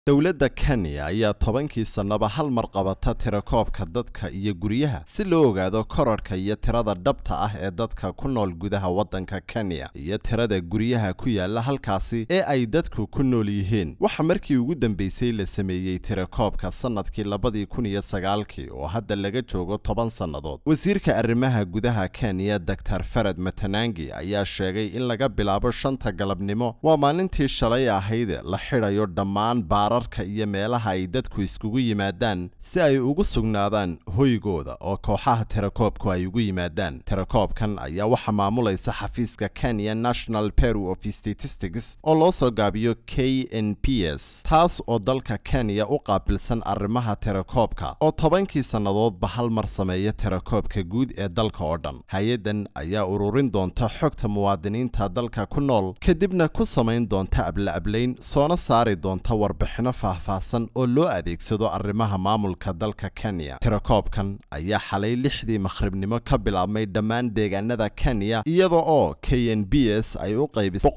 dowladda kenya ayaa tobankii sannaba hal mar qabata tirakoobka dadka iyo guryaha si loo ogaado korarhka iyo tirada dhabta ah ee dadka ku nool gudaha waddanka kenya iyo tirada guryaha ku yaala halkaasi ee ay dadku ku nool yihiin waxaa markii ugu dambeysay la sameeyey tirakoobka sannadkii labadii kun iyo sagaalkii oo hadda laga joogo toban sannadood wasiirka arrimaha gudaha kenya doctor fared matanangi ayaa sheegay in laga bilaabo shanta galabnimo waa maalintii shalay ahayde la xidhayo dhammaan baararka iyo meelaha ay dadku iskugu yimaadaan si ay ugu sugnaadaan hoygooda oo kooxaha tirakoobku ay ugu yimaadaan tirakoobkan ayaa waxaa maamulaysa xafiiska kenya national bureau of statistics oo loo soo gaabiyo k n p s taas oo dalka kenya u qaabilsan arrimaha tirakoobka oo tobankii sannadoodba hal mar sameeya tirakoobka guud ee dalka oo dhan hay-addan ayaa ururin doonta xogta muwaadiniinta dalka ku nool kadibna ku samayn doonta abla-ablayn soona saari doonta warbixino faahfaahsan oo loo adeegsado arrimaha maamulka dalka kenya tirakoobkan ayaa xalay lixdii makhribnimo ka bilaabmay dhammaan deegaanada kenya iyada oo k n b s ay u qaybisay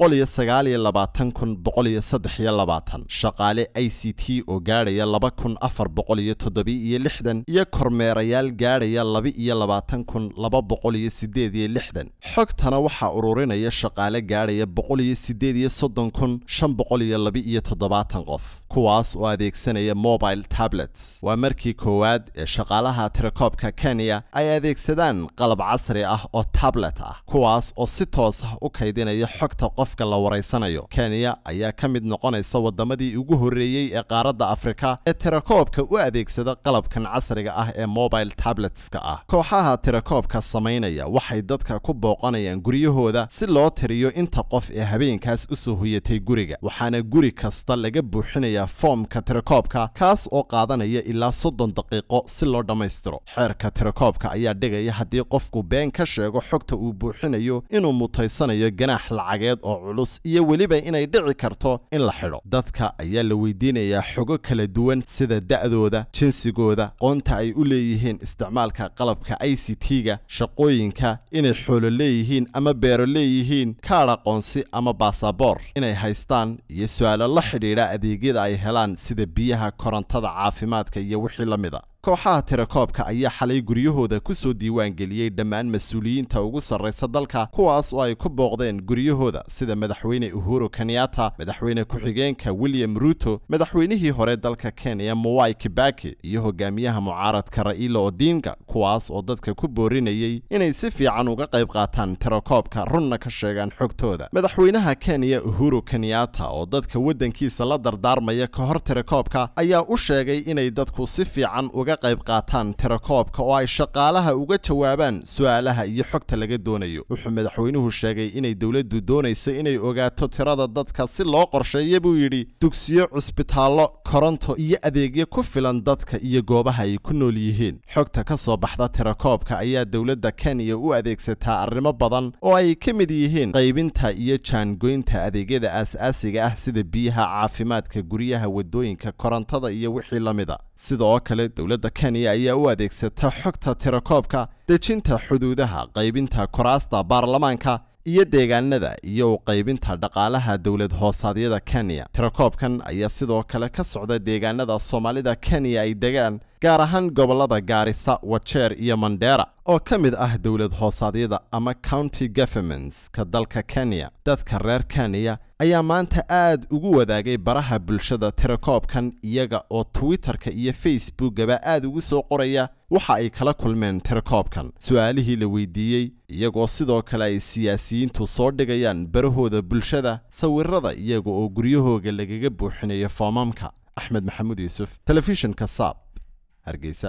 shaqaale i c t oo gaadhaya laba kun afar boqol iyo toddobiiyo lixdan iyo kormeerayaal gaadhaya laba iyo labaatan kun laba boqol iyo sideed iyo lixdan xogtana waxaa ururinaya shaqaale gaadhaya boqol iyo sideed iyo soddon kun shan boqol iyo laba iyo toddobaatan qof kuwaas oo adeegsanaya mobile tablets waa markii koowaad ee shaqaalaha tirakoobka kenya ay adeegsadaan qalab casri ah oo tablet ah kuwaas oo si toos ah u kaydinaya xogta qofka la waraysanayo kenya ayaa ka mid noqonaysa waddamadii ugu horreeyey ee qaaradda afrika ee tirakoobka u adeegsada qalabkan casriga ah ee mobile tabletska ah kooxaha tirakoobka samaynaya waxay dadka ku booqanayaan guryahooda si loo tiriyo inta qof ee habeenkaas u soo hoyatay guriga waxaana guri kasta laga buuxinaya foomka tirakoobka kaas oo qaadanaya ilaa soddon daqiiqo si loo dhammaystiro xeerka tirakoobka ayaa dhigaya haddii qofku been ka sheego xogta uu buuxinayo inuu mutaysanayo ganaax lacageed oo culus iyo weliba inay dhici karto in la xidho dadka ayaa la weydiinayaa xogo kala duwan sida da'dooda jinsigooda qoonta ay u leeyihiin isticmaalka qalabka i c t-ga shaqooyinka inay xoolo leeyihiin ama beero leeyihiin kaadh aqoonsi ama baasaboor inay haystaan iyo su-aalo la xidhiidha adeegyada ay helaan sida biyaha korontada caafimaadka iyo wixii la mida kooxaha tirakoobka ayaa xalay guryahooda ku soo diiwaangeliyey dhammaan mas-uuliyiinta ugu sarraysa dalka kuwaas oo ay ku booqdeen guryahooda sida madaxweyne uhuru kenyatta madaxweyne ku-xigeenka william ruto madaxweynihii hore dalka kenya mowai kibaki iyo hogaamiyaha mucaaradka ra'iila odinga kuwaas oo dadka ku boorinayey inay si fiican uga qayb qaataan tirakoobka runna ka sheegaan xogtooda madaxweynaha kenya uhuru kenyatta oo dadka waddankiisa la dardaarmaya ka hor tirakoobka ayaa u sheegay inay dadku si fiican uga qayb qaataan tirakoobka oo ay shaqaalaha uga jawaabaan su-aalaha iyo xogta laga doonayo wuxuu madaxweynuhu sheegay inay dowladdu doonayso inay ogaato tirada dadka si loo qorsheeya buu yidhi dugsiyo cusbitaallo koronto iyo adeegyo ku filan dadka iyo goobaha ay ku nool yihiin xogta ka soo baxda tirakoobka ayaa dowladda kenya u adeegsataa arrimo badan oo ay ka mid yihiin qaybinta iyo jaangoynta adeegyada aas-aasiga ah sida biyaha caafimaadka guryaha wadooyinka korontada iyo wixii la mida sidoo kale dowladda kenya ayaa u adeegsata xogta tirakoobka dejinta xuduudaha qaybinta koraasta baarlamaanka iyo deegaanada iyo qaybinta dhaqaalaha dowlad hoosaadyada kenya tirakoobkan ayaa sidoo kale ka socda deegaanada soomaalida kenya ay degaan gaar ahaan gobollada gaarisa wajeer iyo mandheera oo ka mid ah dowlad hoosaadyada ama county governments ka dalka kenya dadka reer kenya ayaa maanta aad ugu wadaagay baraha bulshada tirakoobkan iyaga oo twitterka iyo facebookaba aad ugu soo qoraya waxa ay kala kulmeen tirakoobkan su-aalihii la weydiiyey iyagoo sidoo kale ay siyaasiyiintu soo dhigayaan barahooda bulshada sawirada iyaga oo guryahooga lagaga buuxinayo foomamka axmed maxamuud yuusuf telefishinka saab hargeysa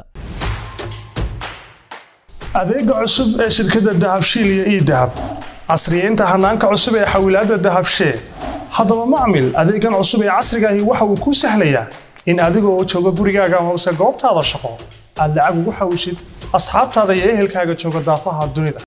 adeega cusub ee shirkadda dahabshiil iyo ii dahab casriyeynta hanaanka cusub ee xawilaadda dahabshee haddaba macmil adeegan cusub ee casrigaahi waxa uu kuu sahlayaa in adigoo jooga gurigaaga hoose goobtaada shaqo aad lacag ugu xawishid asxaabtaada iyo ehelkaaga jooga daafaha dunida